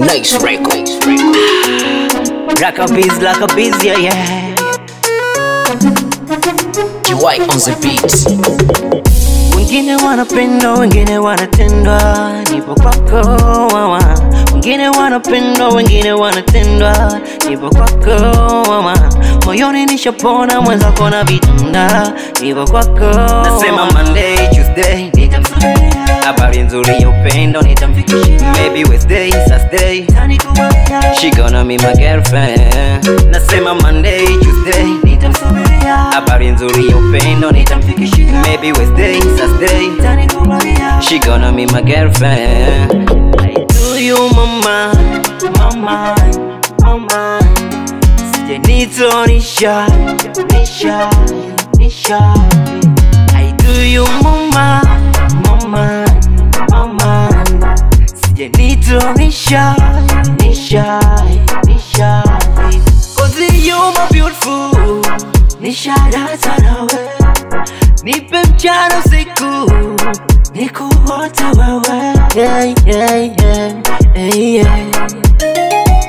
Nice record. Like a bees, like a bees, yeah, yeah. GY on the beat. Wengine wanapendwa, wengine wanatendwa, nipo kwako mama. Wengine wanapendwa, wengine wanatendwa, nipo kwako mama. Moyoni nishapona, mwenzako na vitanda, nipo kwako. Nasema Monday, Tuesday, nitamsubiria. Habari nzuri ya upendo nitamfikishia. Maybe Wednesday, Thursday, she gonna be my girlfriend. Nasema Monday, Tuesday, nitamsubiria. Habari nzuri ya upendo nitamfikishia. Maybe Wednesday, Thursday, she gonna be my girlfriend. I do you mama, mama, mama. Sijanitonisha, nisha, nisha. I do you mama, mama, mama. Sijanitonisha, nisha, nisha. Cause you my beautiful, nisha data nawe. Nipe mchana usiku, nikuote wewe. Yeah, yeah, yeah, yeah, yeah.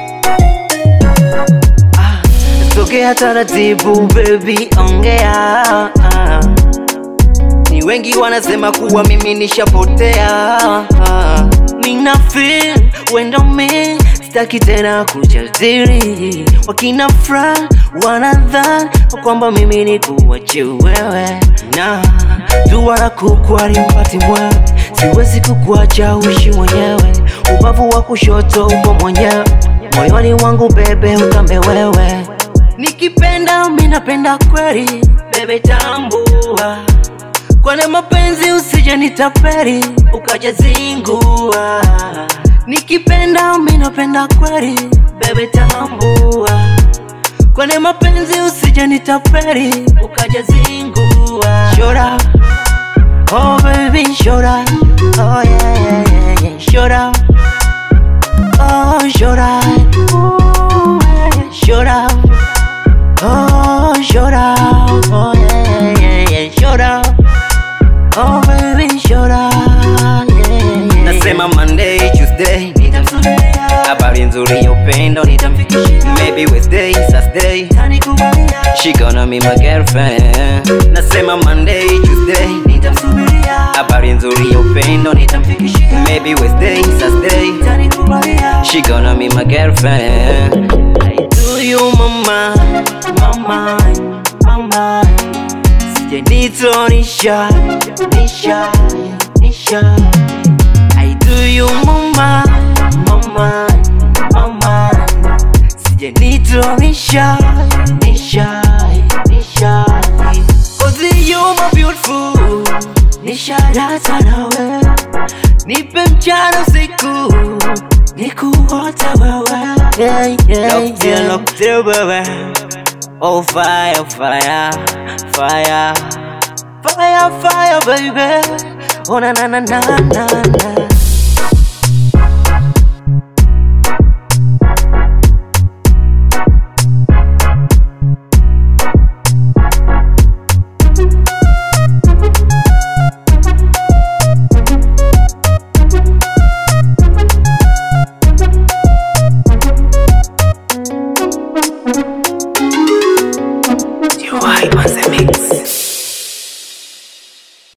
Ah, Sogea taratibu baby, ongea ah. Ni wengi wanasema kuwa mimi nishapotea ah. Mina feel wendo me sitaki tena kujadili wakina fra wanadhani kwamba mimi ni kuwache wewe na dua la kuku alimpati mwewe siwezi kukuacha uishi mwenyewe ubavu wa kushoto upo mwenyewe moyoni wangu bebe utambe wewe nikipenda minapenda kweli bebe tambua kwane mapenzi usije nitaperi ukaja zingua nikipenda minapenda kweli bebe tambua kwane mapenzi usije nitaperi ukaja zingua shora oh baby shora oh yeah yeah yeah yeah shora oh shora Ooh, yeah, shora oh shora oh yeah yeah yeah shora Oh baby shora yeah, yeah. Nasema Monday, Tuesday nitamsubiria Habari nzuri ya upendo nitamfikishia Maybe Wednesday, Thursday She gonna be my girlfriend Nasema Monday, Tuesday nitamsubiria Habari nzuri ya upendo nitamfikishia Maybe Wednesday, Thursday She gonna be my girlfriend I do you mama, mama, mama Sijanitonisha, nisha, nisha I do you mama, mama, mama Sijanitonisha, nisha, nisha Cause you my beautiful Nisha data nawe Nipe mchana usiku Nikuote wewe Yeah, yeah, locked in, locked in, baby Oh fire, fire, fire Fire, fire, baby Oh na na na na na na